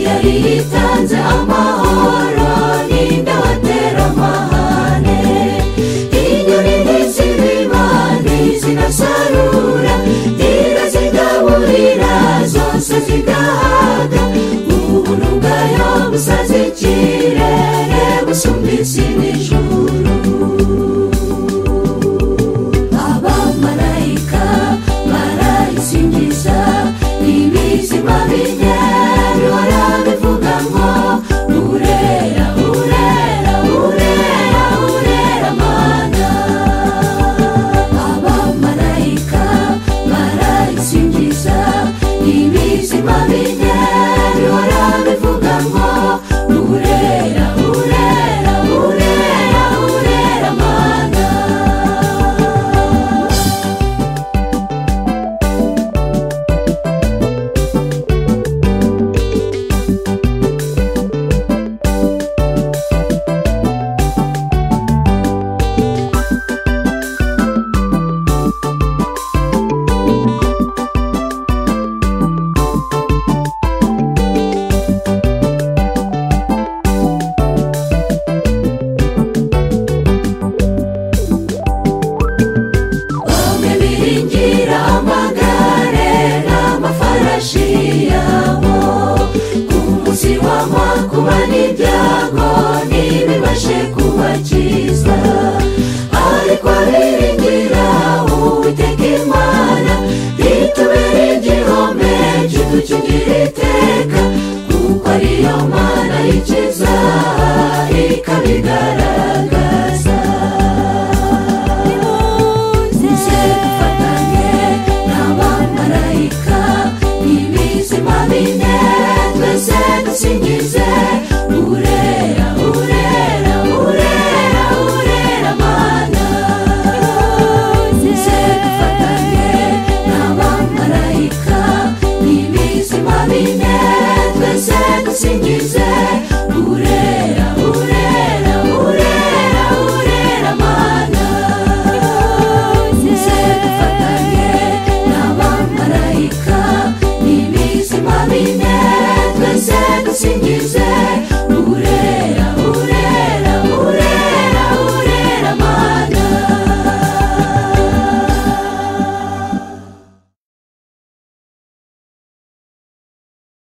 yari yitanze amahoro ninde watera amahane inyoni n'izibima ntizinasarura ngira zigaburira zose zigahaga ubuntu bwayo busaze ikirere busumba isi n'ijuru abamarayika barayisingiza ibizima binyerura bivuga ngo urera urera urera urera mana abamarayika barayisingiza ibizima binyerura bivuga ngo urera urera urera urera mana bamwe biringira amagare n'amafarashi yabo ku munsi wanywa kuba n'ibyago ntibibashe kubakiza ariko biringira uwiteka imana itubere igihome kidukingira iteka kuko ariyo mana yikiza ikabigaragaza nimuze dufatanye n'abamarayika n'ibizima bine twese dusingize urera urera urera urera mana nimuze dufatanye n'abamarayika n'ibizima bine twese dusingize urera urera urera urera mana nimuze dufatanye n'abamarayika n'ibizima bine twese dusingize